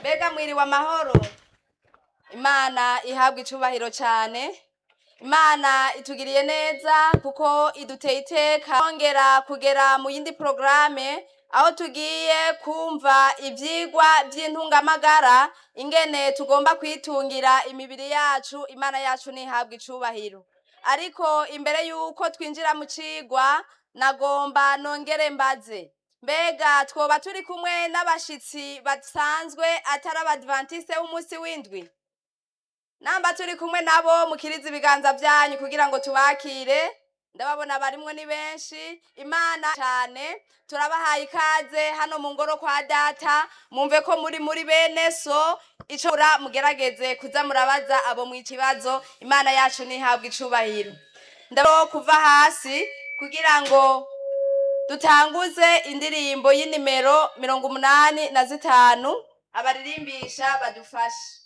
mbega mwiriwe amahoro imana ihabwa icubahiro cyane imana itugiriye neza kuko iduteye iteka twongera kugera mu yindi porogaramu aho tugiye kumva ibyigwa by'intungamagara ingene tugomba kwitungira imibiri yacu imana yacu ntihabwe icubahiro ariko imbere y'uko twinjira mu cigwa nagomba nongere mbaze mbega twoba turi kumwe n'abashitsi basanzwe atari abadivantiste b'umunsi w'indwi namba turi kumwe nabo mukiriza ibiganza byanyu kugira ngo tubakire ndababona barimwo ni benshi imana cyane turabahaye ikaze hano mu ngoro kwa data mumve ko muri muri bene so ico mura mugerageze kuza murabaza abo mu kibazo imana yacu ntihabwe icubahiro ndabo kuva hasi kugira ngo dutanguze indirimbo y'inimero mirongo umunani na zitanu abaririmbisha badufashe